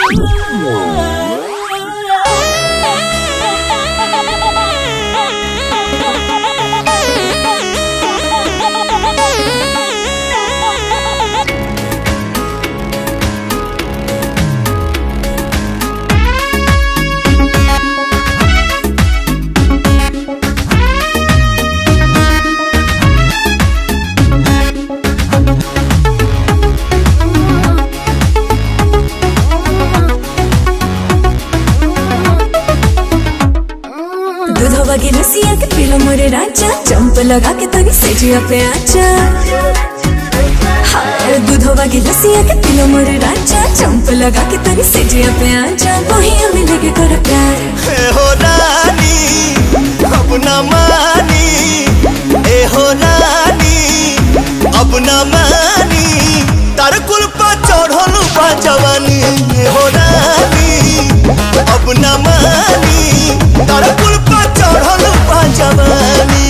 दूधवा की रसिया के पीला मोरे राजा चंप लगा के तनी सेजिया पे आचा हाय दूधवा की रसिया के पीला मोरे राजा चंप लगा के तनी सेजिया पे आचा वही हमें लेके कर प्यार ए हो रानी अब न मानी ए हो रानी अब न मानी तार कुल पर चढ़ल बा जवानी ए हो रानी अब न मानी तार कुल पर चढ़ल बा जवानी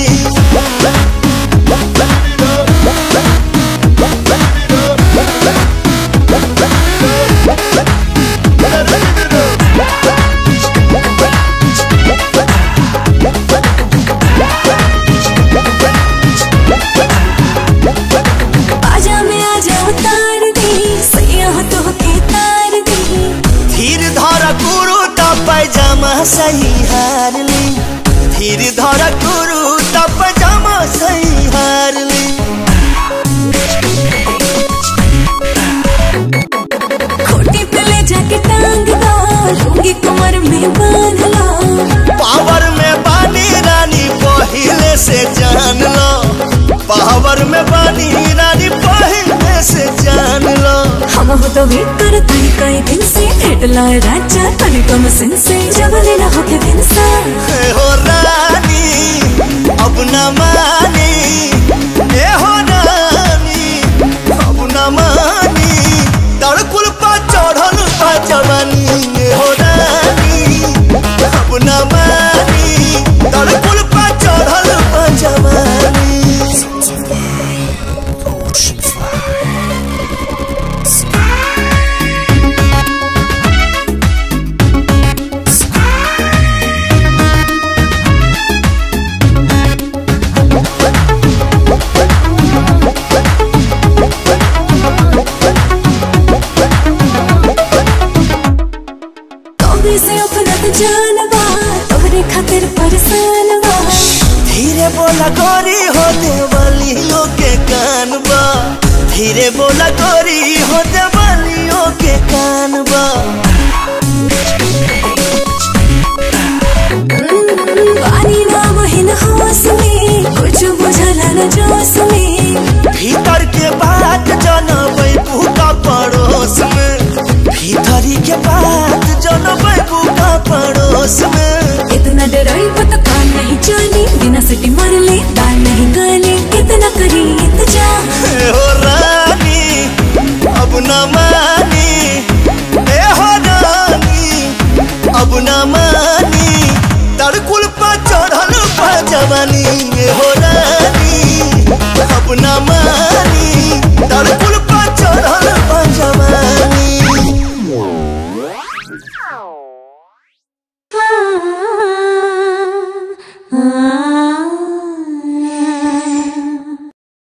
आजा में आजा उतार दी सैया हो तो के तार दी धीर धर गुरु त पैजामा सही हार ली धीर धर गुरु त पैजामा सही हार ली खोटी पे ले जाके टांग दो लूंगी कमर में बांध लो पावर में बानी रानी पहले से जान लो पावर में बानी रानी पहले से जान लो हम हो तो वेट कर तनी कई दिन से भेट लाए राजा तनी कम सिन से जब लेना हो के दिन सा ए हो रानी अब न मानी ए हो रानी अब न मानी तड़कुल पा चढ़ल पा जवानी ए हो रानी अब न मानी तड़कुल पा चढ़ल पा जवानी तोबी से अपना तो जानवा तोहरे खातिर परेशान बा धीरे बोला गोरी होते वालियों के कान बा धीरे बोला गोरी होते वालियों के कान बा पानी ना बहिन होश में कुछ बुझला न जोश